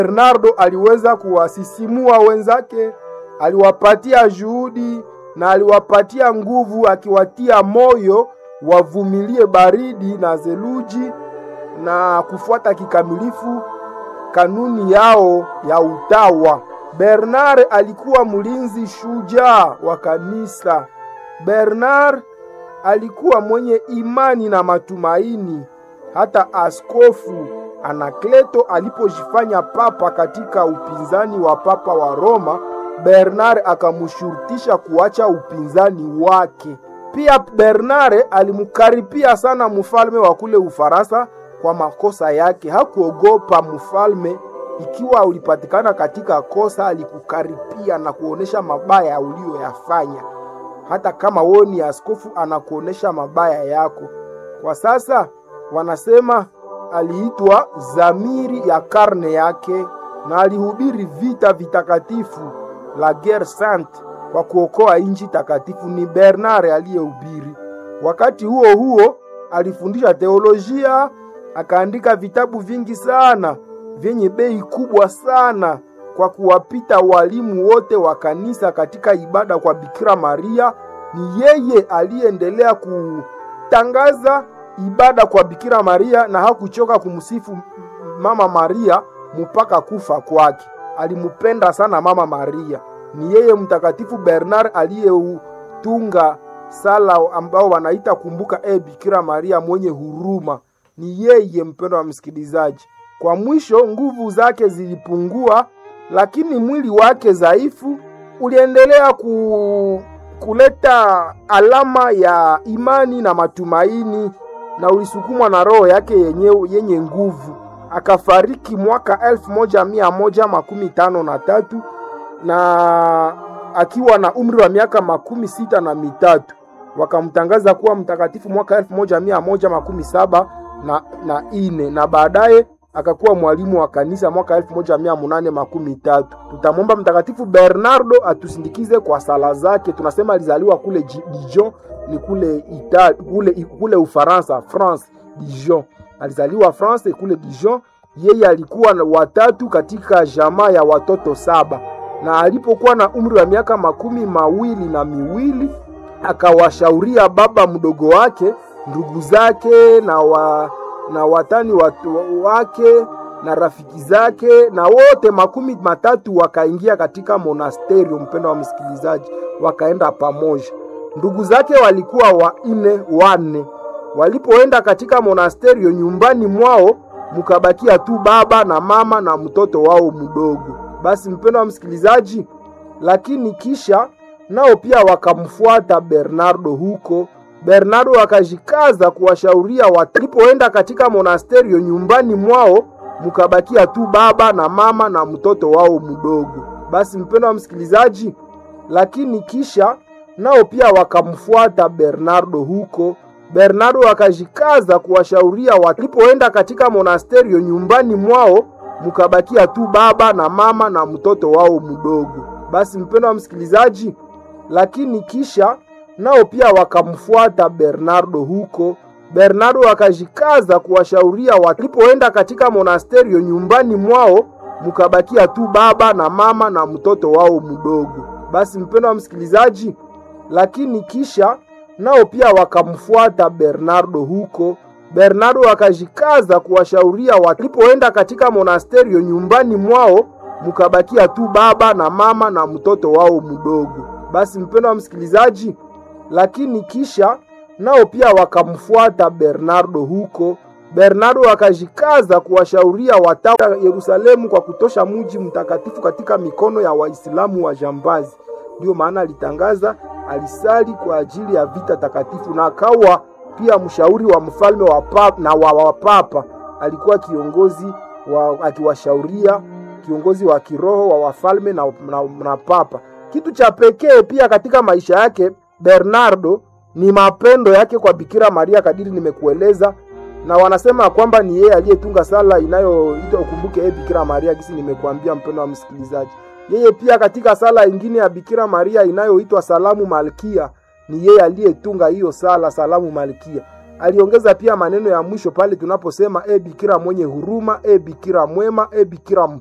Bernardo aliweza kuwasisimua wenzake, aliwapatia juhudi na aliwapatia nguvu, akiwatia moyo wavumilie baridi na theluji na kufuata kikamilifu kanuni yao ya utawa. Bernard alikuwa mlinzi shujaa wa kanisa. Bernard alikuwa mwenye imani na matumaini. Hata askofu Anakleto alipojifanya papa katika upinzani wa papa wa Roma, Bernard akamshurutisha kuacha upinzani wake. Pia Bernard alimkaripia sana mfalme wa kule Ufaransa kwa makosa yake. Hakuogopa mfalme, ikiwa ulipatikana katika kosa, alikukaripia na kuonesha mabaya uliyoyafanya. Hata kama wewe ni askofu, anakuonesha mabaya yako. Kwa sasa wanasema aliitwa zamiri ya karne yake, na alihubiri vita vitakatifu la guerre sainte kwa kuokoa nchi takatifu. Ni Bernard aliyehubiri. Wakati huo huo alifundisha teolojia, akaandika vitabu vingi sana vyenye bei kubwa sana kwa kuwapita walimu wote wa kanisa katika ibada kwa Bikira Maria. Ni yeye aliyeendelea kutangaza ibada kwa Bikira Maria na hakuchoka kumsifu Mama Maria mpaka kufa kwake. Alimupenda sana Mama Maria. Ni yeye Mtakatifu Bernard aliyeutunga sala ambao wanaita kumbuka e Bikira Maria mwenye huruma. Ni yeye, mpendo wa msikilizaji. Kwa mwisho, nguvu zake zilipungua, lakini mwili wake dhaifu uliendelea ku, kuleta alama ya imani na matumaini na ulisukumwa na roho yake yenye, yenye nguvu. Akafariki mwaka elfu moja mia moja makumi tano na tatu na akiwa na umri wa miaka makumi sita na mitatu wakamtangaza kuwa mtakatifu mwaka elfu moja mia moja makumi saba na, na ine na baadaye akakuwa mwalimu wa kanisa mwaka elfu moja mia munane makumi tatu. Tutamwomba Mtakatifu Bernardo atusindikize kwa sala zake. Tunasema alizaliwa kule Dijon, ni kule Ita, kule, kule Ufaransa, France, Dijon. Alizaliwa France kule Dijon. Yeye alikuwa watatu katika jamaa ya watoto saba, na alipokuwa na umri wa miaka makumi mawili na miwili akawashauria baba mdogo wake, ndugu zake na wa na watani watu wake na rafiki zake na wote makumi matatu wakaingia katika monasterio. Mpendo wa msikilizaji, wakaenda pamoja. Ndugu zake walikuwa wanne wanne. Walipoenda katika monasterio, nyumbani mwao mukabakia tu baba na mama na mtoto wao mdogo. Basi mpendo wa msikilizaji, lakini kisha nao pia wakamfuata Bernardo huko Bernardo akajikaza kuwashauria walipoenda katika monasterio, nyumbani mwao mukabakia tu baba na mama na mtoto wao mdogo. Basi mpendo wa msikilizaji, lakini kisha nao pia wakamfuata Bernardo huko. Bernardo akajikaza kuwashauria walipoenda katika monasterio, nyumbani mwao mukabakia tu baba na mama na mtoto wao mdogo. Basi mpendo wa msikilizaji, lakini kisha nao pia wakamfuata Bernardo huko. Bernardo akajikaza kuwashauria walipoenda katika monasterio, nyumbani mwao mukabakia tu baba na mama na mtoto wao mdogo. Basi mpendo wa msikilizaji, lakini kisha nao pia wakamfuata Bernardo huko. Bernardo akajikaza kuwashauria walipoenda katika monasterio, nyumbani mwao mukabakia tu baba na mama na mtoto wao mdogo. Basi mpendo wa msikilizaji lakini kisha nao pia wakamfuata Bernardo huko. Bernardo akajikaza kuwashauria watawa Yerusalemu kwa kutosha muji mtakatifu katika mikono ya Waislamu wa jambazi. Ndiyo maana alitangaza, alisali kwa ajili ya vita takatifu na akawa pia mshauri wa mfalme wa papa, na wa wapapa. Alikuwa kiongozi wa, akiwashauria kiongozi wa kiroho wa wafalme na, na, na papa. Kitu cha pekee pia katika maisha yake Bernardo ni mapendo yake kwa Bikira Maria kadiri nimekueleza, na wanasema kwamba ni yeye aliyetunga sala inayoitwa ukumbuke e Bikira Maria, gisi nimekuambia mpendo wa msikilizaji. Yeye pia katika sala ingine ya Bikira Maria inayoitwa Salamu Malkia, ni yeye aliyetunga hiyo sala Salamu Malkia. Aliongeza pia maneno ya mwisho pale tunaposema e Bikira mwenye huruma, e Bikira mwema, e Bikira